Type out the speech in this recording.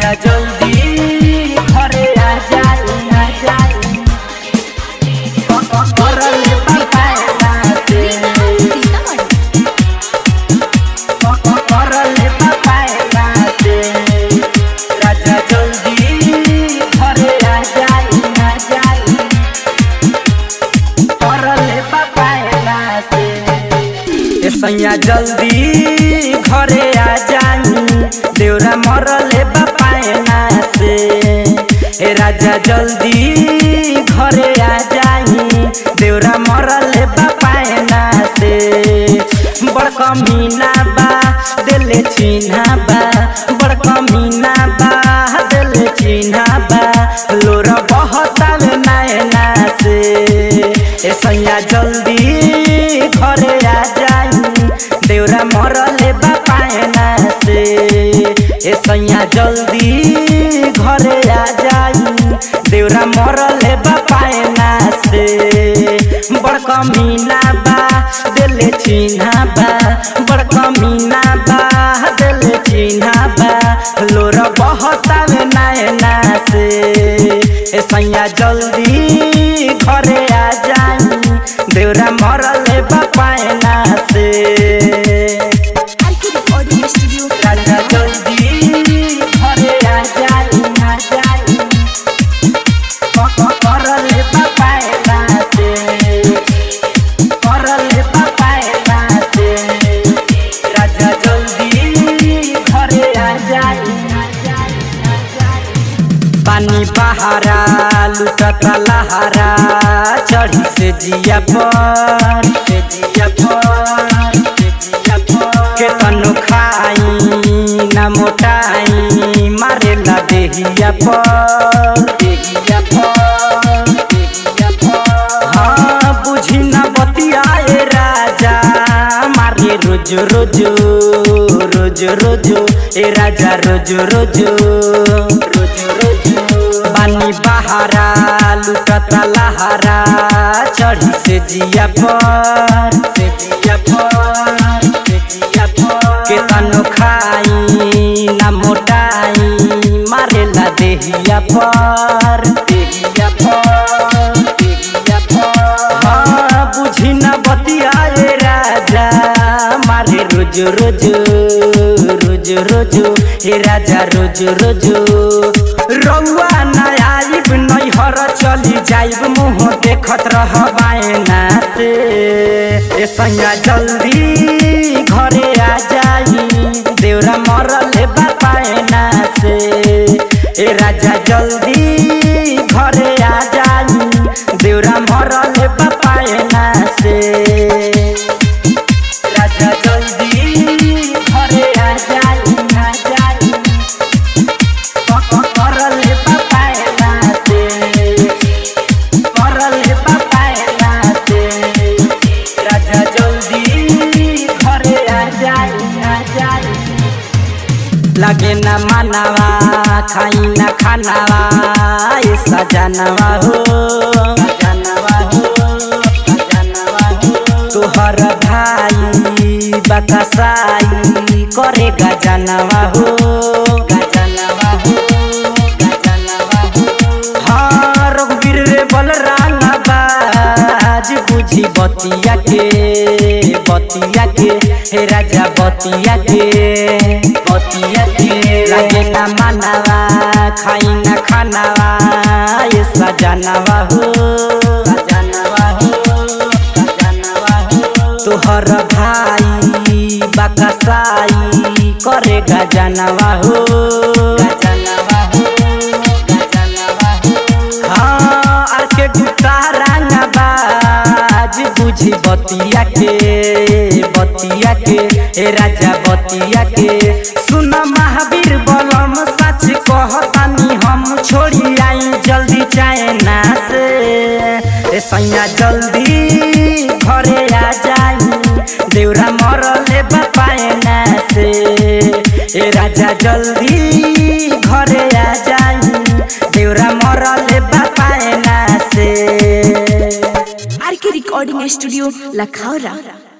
राजा जल्दी घरे आ जाई आ जाई करल पकाएला से करल पकाएला से राजा जल्दी घरे आ जाई आ जाई करल पकाएला से ए सैया जल्दी घरे आ जाई देउरा मरले बापायना से ए राजा जल्दी घरे आ जाई देउरा मरले बापायना से बड़का मीना बा दिल चिन्हा बा बड़का मीना बा दिल चिन्हा बा लोर बहताल नैना से ए सैया जल्दी घरे आ जाई देउरा मरले बापायना से ए सैया जल्दी घरे आ जाई देउरा मरले बापायना से बड़का मीना बा दिल चिन्हा बा बड़का मीना बा दिल चिन्हा बा लोर बहताल नैना से ए सैया जल्दी घरे आ जाई देउरा मरले बापायना से ऑडियो स्टूडियो राजा जल्दी घरे आ जाई आ जाई करले बापायना से करले बापायना से राजा जल्दी घरे आ जाई आ जाई आ जाई पानी बहारा लुटता लहारा चढ़ी से जिया पर से जिया पर से जिया पर के तनु खाई ना मोटाई मारे ला देहिया पर देहिया पर देहिया पर हाँ बुझी ना बतियाए राजा मारे रोज रोज रोज रोज ए राजा रोज रोज रोज रोज बानी बहारा लुटता लहारा चढ़ी से जिया पर से जिया पर से जिया पर के तनु खाई ना मोटाई मारे ला देहिया पर देहिया पर देहिया पर हाँ बुझी ना बतियाए राजा मारे रोज रोज रोज रोज हे राजा रोज रोज रउआ ना आइब नैहर चली जाइब मुँह देखत रह बायना से ए सैया जल्दी घरे आ जाई देउरा मरले बापायना से ए राजा जल्दी घरे आ जाई देउरा मरले बापायना से राजा जल्दी घरे आ जाई आ जाई करले बापायना से करले बापायना से राजा जल्दी घरे आ जाई आ जाई लगे न मानवा खाई न खानावा ए सजनवा हो सजनवा हो सजनवा हो तोहर भाई बकसाई करे गजनवा हो गजनवा हो गजनवा हो हाँ रघुवीर रे बलराम बाज बुझी बतिया के बतिया के हे राजा बतिया के बतिया के लगे ना मानवा खाई ना खानावा ये सजनवा हो सजनवा हो सजनवा हो तोहर भाई बकसाई करे गजनवा हो गजनवा हो गजनवा हो हाँ आर के गुप्ता रंगबाज बुझी बतिया के बतिया के ए राजा बतिया के सुन महावीर बलम सच कहतानी हम छोड़ी आई जल्दी चाइना से ए सैया जल्दी घरे आ जाई देउरा मरले बापायना से ए राजा जल्दी घरे आ जाई देउरा मरले बापायना से आर के रिकॉर्डिंग स्टूडियो लखौरा